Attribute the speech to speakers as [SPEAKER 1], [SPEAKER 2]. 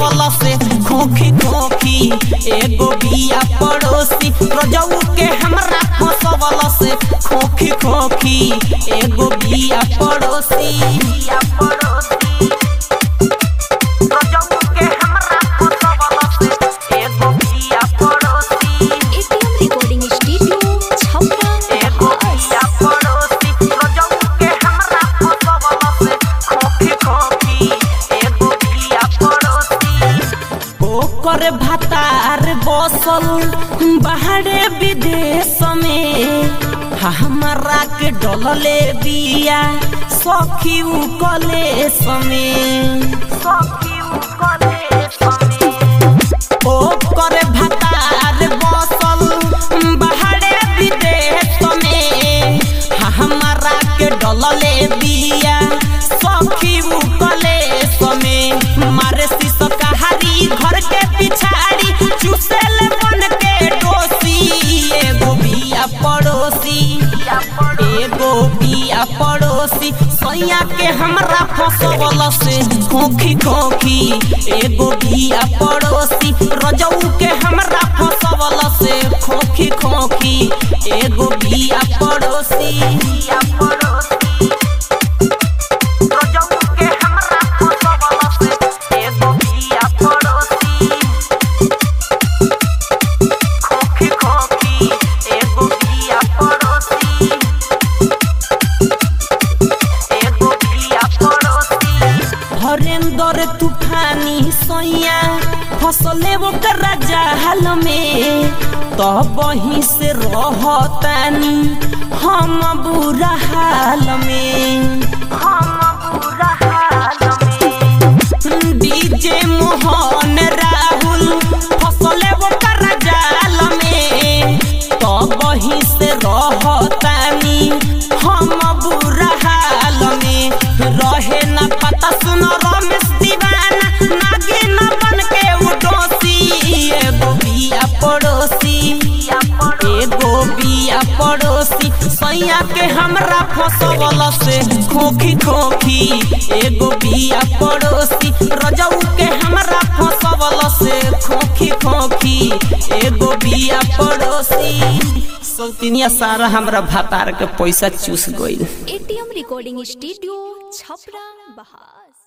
[SPEAKER 1] फसवल से खोखी खोखी एगो बिया पड़ोसी रजऊ के हमरा फसवल से खोखी खोखी एगो बिया पड़ोसी बिया पड़ोसी रजऊ के हमरा फसवल से एगो बिया पड़ोसी
[SPEAKER 2] एटीएम रिकॉर्डिंग स्टूडियो छपरा
[SPEAKER 1] एगो बिया पड़ोसी रजऊ के हमरा फसवल से खोखी खोखी एगो बिया पड़ोसी ओकर भतार बसल बाहरे विदेश में हमरा के डलले बिया सखी उ कलेश में सखी उ कलेश में ओकर भतार बसल बाहरे विदेश में हमरा के डलले बिया सखी उ कलेश में मारे शीश कहारी घर के पिछाड़ी चुसेल बन के डोसी एगो बिया पड़ोसी एगो बिया पड़ोसी सैया के हमरा फसवल से खोखी खोखी एगो बिया पड़ोसी रजऊ के हमरा फसवल से खोखी खोखी एगो बिया पड़ोसी बिया पड़ोसी रजऊ के हमरा फसवल से एगो बिया पड़ोसी खोखी खोखी एगो बिया पड़ोसी एगो बिया पड़ोसी हरेंदर तूफानी सैया फसले ओकर जाल में तब वहीं से रहतानी हम बुरा हाल में हम बुरा हाल में डीजे मोहन राहुल फसले ओकर जाल में तब वहीं से रहतानी हम बुरा हाल में रहे न पता सुन रमेश दीवाना नागे न बन के उडोसी एगो बिया पड़ोसी एगो बिया पड़ोसी सैया के हमरा फसवल से खोखी खोखी एगो बिया पड़ोसी रजऊ के हमरा फसवल से खोखी खोखी एगो बिया पड़ोसी सौतिनिया सारा हमरा भातार के पैसा चूस गइल
[SPEAKER 2] एटीएम रिकॉर्डिंग स्टूडियो छपरा बहार